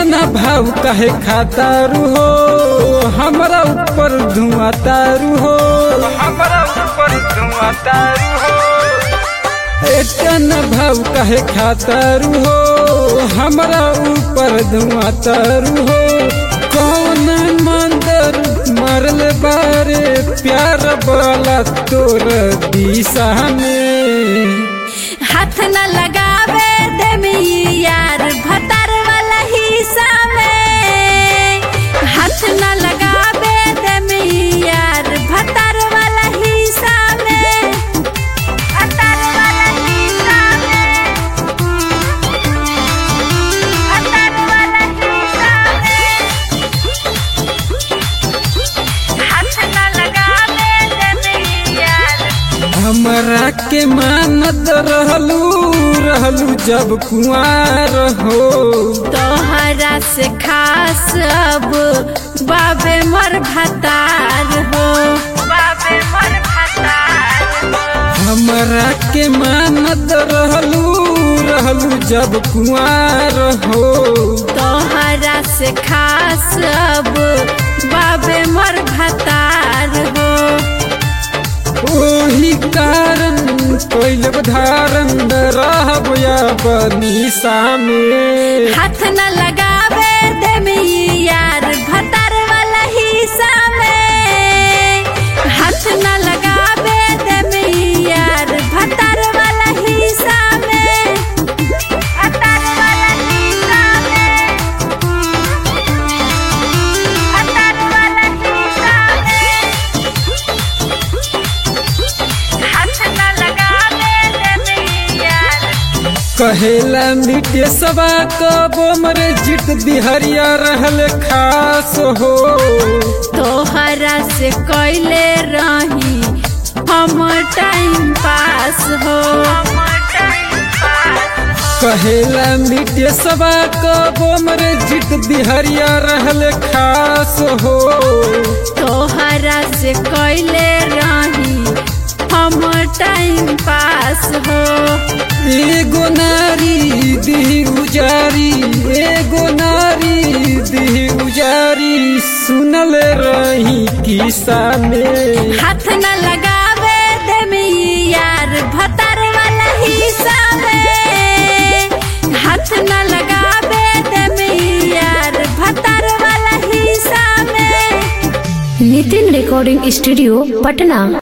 इतना भाव काहे खातारू हो हमरा ऊपर धुआं तारू हो हमरा ऊपर धुआं तारू हो इतना भाव काहे खातारू हो हमरा ऊपर धुआं तारू हो कौन मंदिर मरल बारे प्यार वाला तोर दिशा में हाथ न लगावे देमी यार भतर वाला हिस्सा में हाथ न लगावे देमी यार भतर वाला हिस्सा में भतर वाला हिस्सा में भतर वाला हिस्सा में हाथ न लगावे देमी यार हमरा के मानत रहलू रहलू जब कुआर हो तोहरा से खास अब बाबे मर भतार हो बाबे मर भतार हमरा के मानत रहलू रहलू जब कुआर हो तोहरा से खास अब बाबे मर भतार हो ओही कारण कैल धारण रहब या बनीसा में हाथ न लगावे देमी यार भतार वाला हिस्सा में हाथ न लगावे देमी यार भतार वाला हिस्सा में भतार वाला हिस्सा में भतार वाला हिस्सा में हाथ न लगावे देमी यार कहेला मिटे सबा कबो मरे जित बिहरिया रहल खास हो तोहरा से कैले रही हम टाइम पास हो कहेला मिटे सबा कबो मरे जित बिहरिया रहल खास हो तोहरा से कैले रही हम टाइम पास हो एगो नारी दी उजारी एगो नारी दी उजारी सुनल रही किस्सा में हाथ न लगावे देमी यार भतर वाला हिस्सा में हाथ न लगावे देमी यार भतर वाला हिस्सा में नितिन रिकॉर्डिंग स्टूडियो पटना